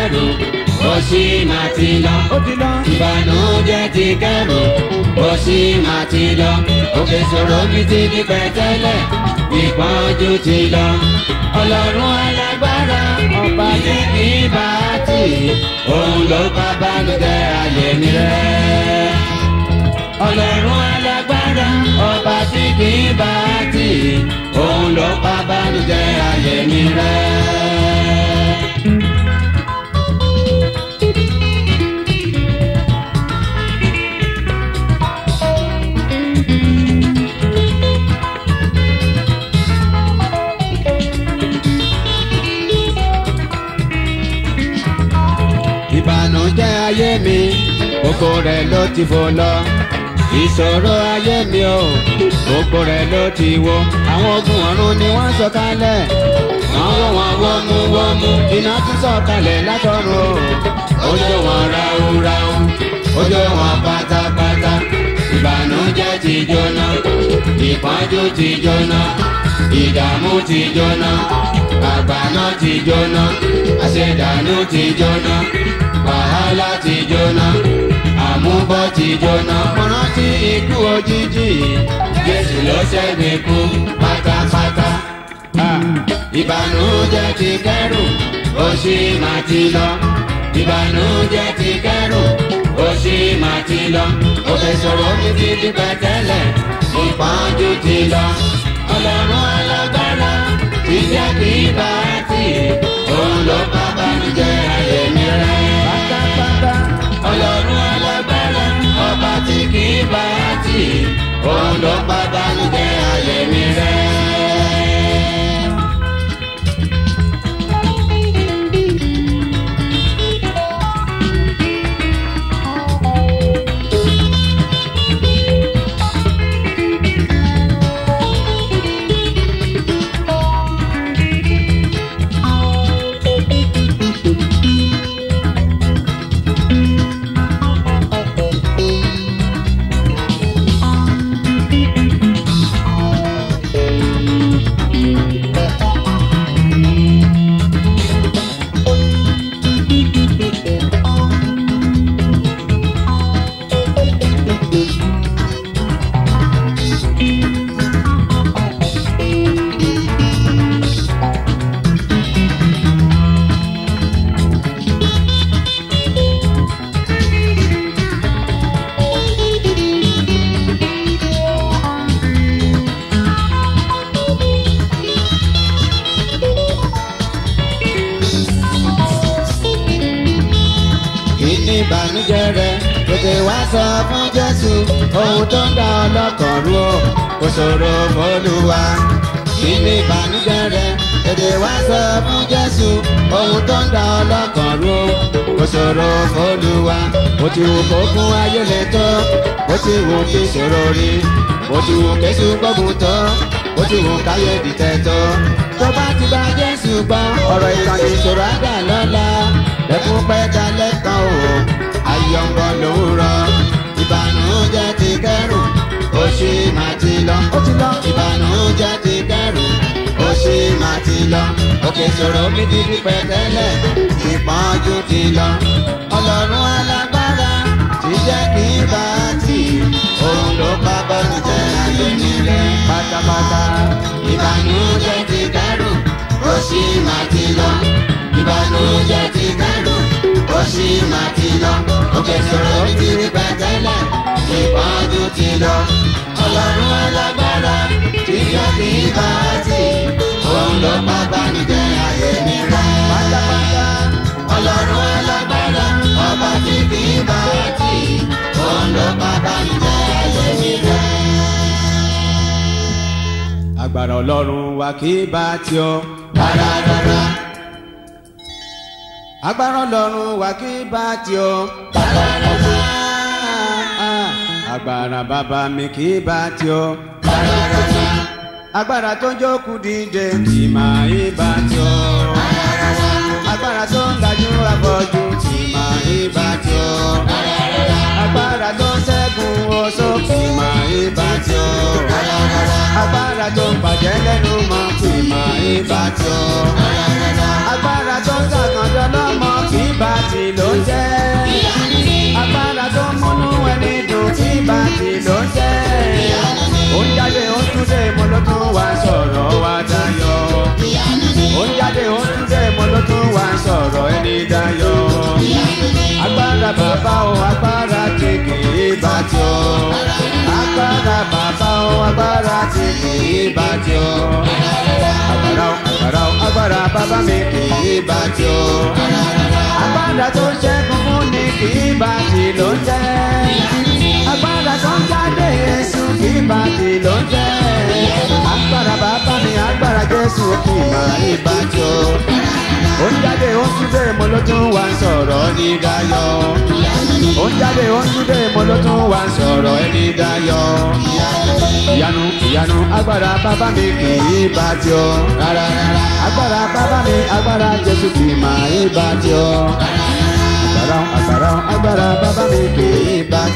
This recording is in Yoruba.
kẹ́rù ó sì máa ti lọ. ó ti lọ. ìbànújẹ́ ti kẹ́rù ó sì máa ti lọ. òkè ṣòro mi ti di pẹ̀tẹ́lẹ̀ ìpọ́njú ti lọ. ọlọ́run alágbára ọba tí kì í bá tì òun ló bá bánújẹ́ ayé mi rẹ́. ọlọ́run alágbára ọba tí kì í bá tì òun ló bá bánújẹ́ ayé mi rẹ́. ìbànújẹ́ ayé mi gbogbo rẹ̀ ló ti fò lọ ìṣòro ayé mi o gbogbo rẹ̀ ló ti wó àwọn ogun ọ̀run ni wọ́n sọ kalẹ̀ wọ́n wó wọn wọ́mú wọ́mú iná tún sọ kalẹ̀ látọ̀run o ojú wọn ráúráú ojú wọn pátápátá ìbànújẹ́ ti jóná ìpọ́njú ti jóná ìdààmú ti jóná àgbàná ti jóná àṣedànù ti jóná wàhálà ti jóná àmúbọ̀ ti jóná. mo rántí ikú òjijì jésù ló ṣẹ́gun ikú pátápátá. Ah, ìbànújẹ́ ti kẹ́rù ó sì máa ti lọ. ìbànújẹ́ ti kẹ́rù ó sì máa ti lọ. òkè sọ̀rọ̀ mi ti di pẹ̀tẹ́lẹ̀ ìpọ́njú ti lọ. ọlọ́run alágbára ti jẹ́ kí bá tì òun ló bá bànújẹ́ ayé mi rẹ́. pátápátá. ọlọ́run alágbára ọba tí kì í bá tì òun ló bá bànújẹ́ ayé mi rẹ́. kí ni ìbànújẹ́ rẹ tètè wá sọ fún jésù ohun tó ń dá ọlọ́kàn rú o kò ṣòro fọlùwà kí ni ìbànújẹ́ rẹ tètè wá sọ fún jésù ohun tó ń dá ọlọ́kàn rú o kò ṣòro fọlùwà bó ti wù kó fún ayé lè tó bó ti wù kí ṣòro rí bó ti wù kéṣù gbógun tó bó ti wù káyé dìtẹ̀ tó tó bá ti bá jésù gbọ́ ọ̀rọ̀ ìtàn ìṣòro àgbà lọ́la lẹ́kún pẹ́ dalẹ́ kan o ayọ̀ǹgọ̀ lòórọ̀ ìbànújẹ́ ti kẹ́rù ó ṣì máa ti lọ ó ti lọ. ìbànújẹ́ ti kẹ́rù ó ṣì máa ti lọ òkè ìṣòro mi ti di pẹ̀tẹ́lẹ̀ ìpọ́njú ti lọ ọlọ́run alágbára ti jẹ́ kí n bá tì òun ló bá bọ́ọ̀lù jẹ́ ayé mi rẹ̀ pátápátá. ìbànújẹ́ ti kẹ́rù ó ṣì máa ti lọ ìbànújẹ́ ti kẹ́rù ó ṣì máa ti lọ òkè sọ̀rọ̀ mi ti rí pẹ̀tẹ́lẹ̀ ìpọ́njú ti lọ ọlọ́run alágbára tí yóò kí bá tì òun ló bá bánijẹ́ ayé mi rẹ̀ pátápátá. ọlọ́run alágbára ọba tí kì í bá tì òun ló bá bánijẹ́ ayé mi rẹ̀. agbára ọlọ́run wa kì í bá tí ọ. rárá rárá agbára ọlọ́run wa kì í bá tí ọ. rárá rárá. agbára bàbá mi kì í bá tí ọ. Rárá, agbára tó ń jókòó dìde tì máa ń bá tí ọ. agbára tó ń lajú afọ́jú tì máa ń bá tí ọ. agbára tó ń ṣẹ́gun oṣó tì máa ń bá tí ọ. agbára tó ń bàjẹ́ lẹ́nu mọ́ tì máa ń bá tí ọ. agbára tó ń sàkàndọ́ lọ́mọ kì í bá ti ló ń jẹ́. agbára tó múnú ẹni dùn kí bá ti ló ń jẹ́. ó ń jáde ó tún dé mo ló tún wá sọ̀rọ̀ wá dayọ̀. ó ń jáde ó tún dé mo ló tún wá sọ̀rọ̀ ẹni dayọ̀. agbára bàbá o agbára tí kì í bá tí o. agbára bàbá o agbára tí kì í bá tí o. agbára o agbára o agbára bàbá mi kì í bá tí o. agbára tó ṣẹ́gun fún ni kì í bá tí ló ń jẹ́. agbára tó ń jáde Jésù kì í bá tí ló ń jẹ́. agbára bàbá mi agbára Jésù kì í máa ní bá tí o. ó ń jáde ó ń túbẹ̀ mo ló tún wá ń sọ̀rọ̀ ní dayọ̀. ó ń jáde ó ń túbẹ̀ mo ló tún wá ń sọ̀rọ̀ ẹni dayọ̀. ìyanu ìyanu agbára bàbá mi kì í bá tí o. rárá rárá agbára bàbá mi agbára Jésù kì í máa ní bá tí o. agbára agbára agbára bàbá mi kì í bá